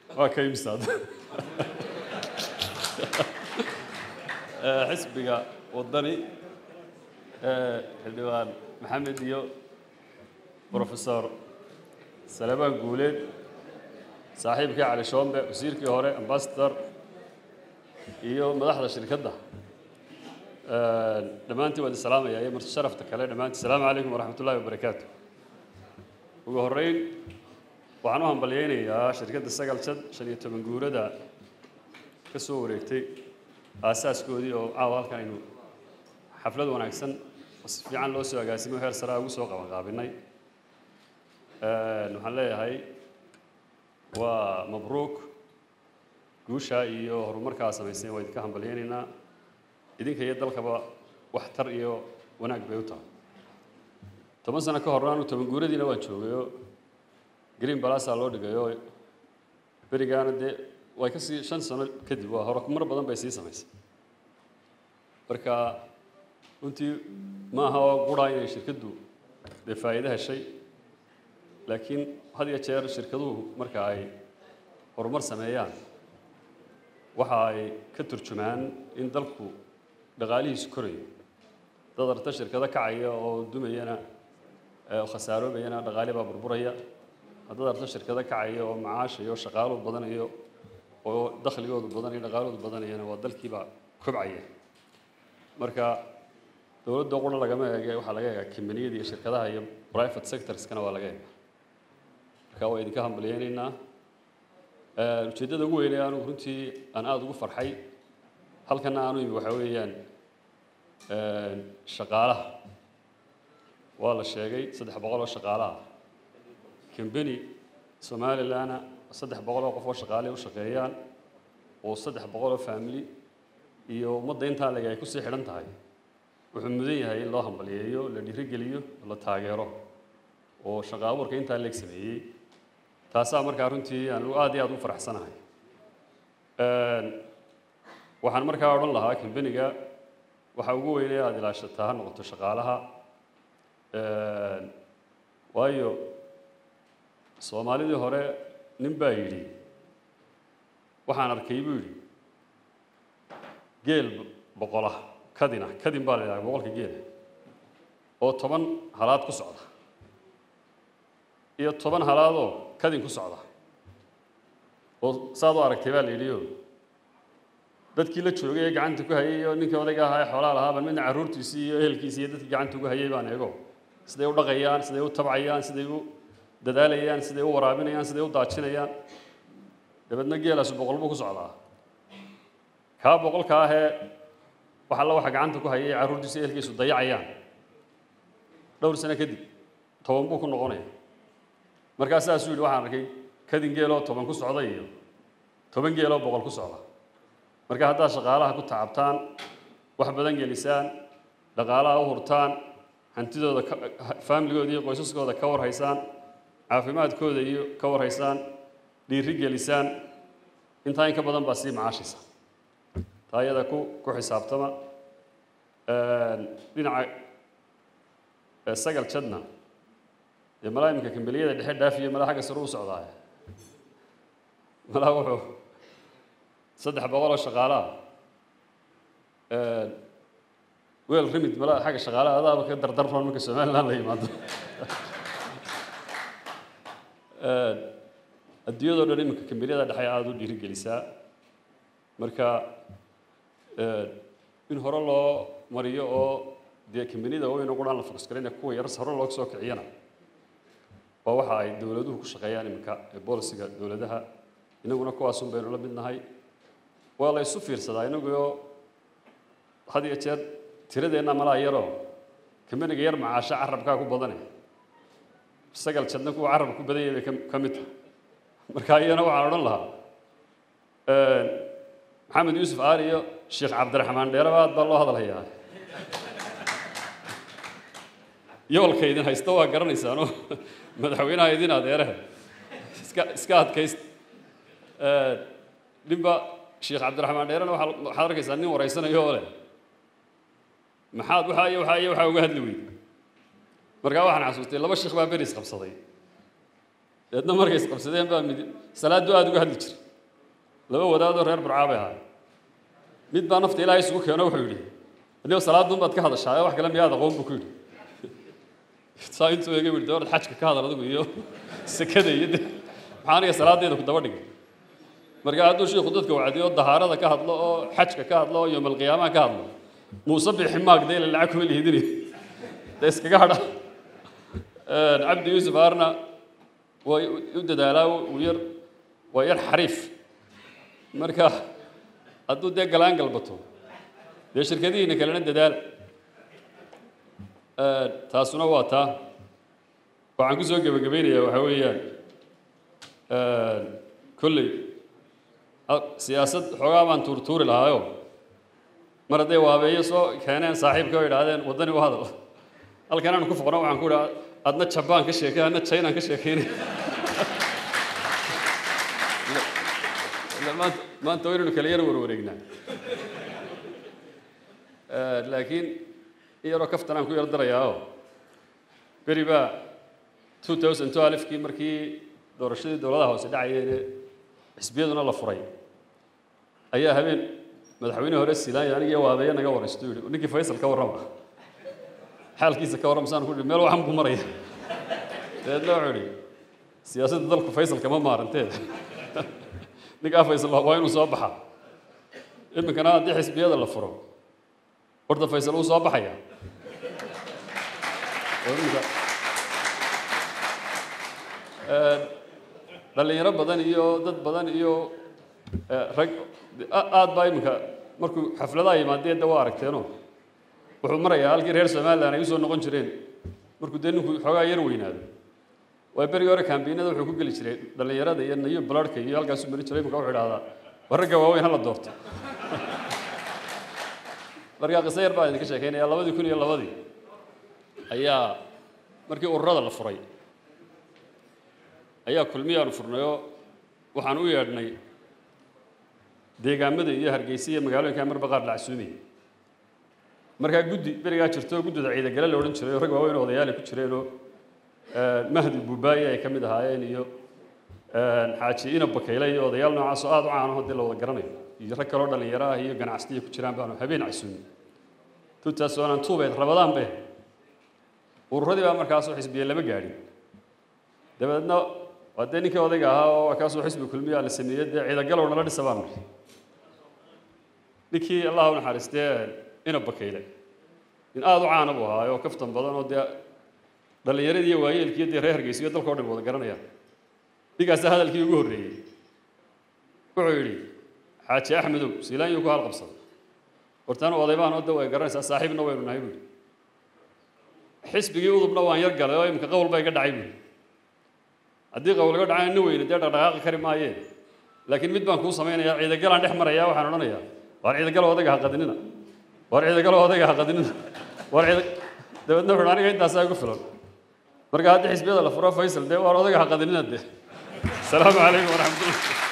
waa ka imsaad xisbiga waddani xildhibaan maxamed iyo professor salebaan guuleed saaxiibkii cali shoombe wasiirkii hore ambasador iyo madaxda shirkadda dhammaantiin waan isalaamaya iyo marti sharafta kale dhammaantiin asalaamu calaykum waraxmat ullahi wabarakaatu ugu horreyn waxaan u hambalyeynayaa shirkadda sagal jad shan iyo toban guurada ka soo wareegtay aasaaskoodii oo caawa halkan aynu xaflad wanaagsan oo si fiican loo soo agaasimo heer saraa ugu soo qabanqaabinay waxaan leeyahay waa mabruuk guusha iyo horumarkaa samaysay waa idinka hambalyeynaynaa idinka iyo dalkaba waxtar iyo wanaag bay u tahay toban sano ka horna anu toban guuradiina waan joogayoo green balasa loo dhigayoo berigaana dee way ka sii shan sano kadib waa horumar badan bay sii samaysay marka runtii ma aha oo quraa inay shirkaddu dee faa'iido heshay laakiin had iyo jeer shirkaduhu marka ay horumar sameeyaan waxa ay ka turjumaan in dalku dhaqaalihiisu korayo dad arta shirkado kacaya oo dumayana khasaaroobaya dhaqaali baa burburaya haddaad arto shirkado kacaya oo macaashayo shaqaalu badanayo oo dakhligoodu badanayo dhaqaaloodu badanayana waa dalkiibaa kobcaya marka dowladda qura lagama eege waxaa laga eegaa kambaniyada iyo shirkadaha iyo private sectorskana waa laga eegaa marka waa idinka hambalyeynaynaa ujeeddada ugu weynee anugu runtii aan aada ugu farxay halkana aanu imi waxaa weeyaan shaqaalaha waa la sheegay saddex boqol oo shaqaalaha kambeni somalilanna saddex boqol oo qof oo shaqaale u shaqeeyaan oo saddex boqol oo family iyo ummadda intaa leg ay kusii xidhan tahay wuxuu mudan yahay in loo hambalyeeyo la dhiirigeliyo la taageero oo shaqa abuurka intaa leeg sameeyey taasaa markaa runtii aanu aad iyo aad u faraxsanahay waxaan markaa odhan lahaa kambeniga waxa ugu weynee aada ilaashataa ha noqoto shaqaalaha waayo soomaalidii hore nin baa yidhi waxaan arkay buu yidhi geel boqola kadina kadin baa la yidhaha boqolka geela oo toban halaad ku socda iyo toban halaadoo kadin ku socda oo saad u aragtay baa la yidhiyo dadkii la joogay ee gacanta ku hayay oo ninkii odayga ahaa ee xoolaa lahaa baan midna carruurtiisii iyo ehelkiisii iyo dadkii gacanta ugu hayay baan eego siday u dhaqayaan siday u tabcayaan siday u dadaalayaan siday u waraabinayaan siday u daajinayaan dabeedna geelaasu boqol buu ku socdaa kaa boqolka ahee wax alla waxa gacanta ku hayay carruurtiisa ehelkiisu dayacayaan dhowr sano kadib toban buu ku noqonaya markaa saasuu yidhi waxaan arkay kadin geeloo toban ku socda iyo toban geeloo boqol ku socda marka haddaad shaqaalaha ku tacabtaan wax badan gelisaan dhaqaalaha u hurtaan hantidooda faamiligooda iyo qoysaskooda ka warhaysaan caafimaadkooda iyo ka warhaysaan dhiiri gelisaan intaa in ka badan baa sii macaashaysa taa iyada ku ku xisaabtama dhinaca sagal jadna dee malaa iminka kambaliyada dhexe dhaafiyo malaa xagga sare u socdaaya malaa wuxuu saddex boqol oo shaqaalaha weel rimid malaa xagga shaqaalaha adaaba ka dardarroon marka somaliland la yimaado adduunyadoo dhan iminka kambaniyada dhexe aada u dhiirigelisaa marka in hore loo mariyo oo dee kambaniyada waaweyn oo quraan la fokusgarayna kuwa yaras hore loo soo kiciyana waa waxa ay dowladuhu ku shaqeeyaan iminka ee bolisiga dowladaha inaguna kuwaasun baynu la midnahay waa la isu fiirsadaa inaguoo had iyo jeer tiradeenna malaa yaroo kambaniga yar macaasho carabkaa ku badane sagal jadna kuwa carabka ku badan yahay bay ka mid tahay marka iyana waxaan odhan lahaa maxamed yuusuf aar iyo sheekh cabdiraxmaan dheeraba aad baa loo hadalhayaa yoolka idin haysta waa garanaysaanoo madaxweynaha idin adeeraha iska iska adkaysta ninba sheekh cabdiraxmaan dheerena waxaa waxaad arkaysaa nin waraysanayo oo leh maxaad waxaa iyo waxaa iyo waxaa uga hadli weyday markaa waxaan xasuustay laba sheekh baa beris qabsaday deedna markay isqabsadeen baa mid salaaddu aada uga hadli jiray laba wadaadoo reer burcaa bay ahaay mid baa nafta ilaahay isugu keeno wuxuu yidhi adigo salaadun baad ka hadashaa wax kale miyaad aqoon buu ku yidhi saa intuu eega yidhi dawlad xajka ka hadal adigu iyo sekada iyo de maxaa aniga salaadeeda ku daba dhigay marka hadduu shiiku dadka wacdiyo dahaarada ka hadlo oo xajka ka hadlo oo yoomalqiyaamaha ka hadlo muuse bixi maag dee ila lacag kuma lihidini dee iskaga hadha cabdi yuusuf aarna way u dadaalaa uu yar waa yar xariif marka hadduu dee galaan galbato dee shirkadihiina kalena dadaala taasuna waa taa waxaan ku soo gebagabaynayaa waxaa weeyaan kolley siyaasad xoogaa baan tuurtuuri lahaayo mar hadday waabeeyo soo keeneen saaxiibka oo idhaahdeen waddani u hadal halkan aanu ku foqno waxaan ku idhaa adna jabaan ka sheekay adna chinaan ka sheekaynay maanta maanta waynaynu kala yar warwareegnaa laakiin in yaroo kaftan aan ku yar darayaao beri baa two thousand two alifkii markii doorashadii dowladaha hoose dhacayeene xisbiyaduna la furay ayaa habeen madaxweyne hore silaanya anigiyo waabeeye naga waraysto yidhi ninkii faysal ka warrama xaalkiisa ka warrama saan ku yidhi meel waxan buu maraya dabeedna wuxuu yidhi siyaasadda dalku faysal kama maaranteed ninkaa faysal waa inuu soo baxaa iminkana haddii xisbiyada la furo horta faysal uu soo baxaya dhalinyaro badan iyo dad badan iyo rag aad baa iminka markuu xafladaha yimaadeen de waa aragteeno wuxuu marayaa halkii reer somalilan ay usoo noqon jireen markuu dee ninku xoogaa yar weynaado waa berigii hore kambiinada wuxuu ku geli jiray dhallinyarada iyo nayo balarhka iyo halkaasuu mari jiray iminka wuxuu idhahdaa war ragga waaweyn hala doorto markaa qiso yar baan idinka sheekeynaya labadii kun iyo labadii ayaa markii ururada la furay ayaa kulmiyaanu furnayoo waxaan u yeedhnay deegaamada iyo hargeysa iyo magaalooyinka marba qaar la casuumiyey markaa guddi berigaa jirto guddida ciidagale la odhan jiray oo rag waaweyn oo odayaali ku jireenoo mahdi buubaaye ay ka mid ahaayeen iyo xaaji ina bakayle iyo odayaal noocaasoo aada u caanaho dee la wada garanayo iyo rag kaloo dhallinyaro ah iyo ganacsatiya ku jiraan baanu habeen casuumiyey tuntaas waanaan tuubeed rabadaan be ururadii baa markaasoo xisbiye lama gaadhin dabeedna waa dee ninkii odayga ahaa oo kaasoo xisbi kulmiyaa la sameeyey dee ciidagalow nala dhisa baan niri ninkii allah u naxariistee ina bakayle nin aada u caana buu ahaa oo kaftan badan oo dee dhallinyaradii iyo waayeelkii dee reer hargeysiyo dalka o dhan wada garanayaan ninkaasa hadalkii ugu horreeyey wuxuu yidhi xaaji axmedow siilaanyuu ku halqabsaday hortaanu odaybaan oo de way garanaysaa saaxiibna waynu nahay buuri xisbigii udubna waan yar galay oo imika qowl bay ga dhacay buuri haddii qowl ga dhacay ina weyne dee dhaqdhaqaaqi kari maayeen laakiin mid baan kuu samaynayaa ciidagalaan dhex maraya waxaan odhanayaa waar ciidagalo odayga ha qadinina waar ciidagalo odayga ha qadinina waar ciida dabeedna wuxuu aniga intaasaa igu filan marka haddii xisbiyada la furo faysal dee waar odayga ha qadinina dee asalaamu calaykum waraxmatullah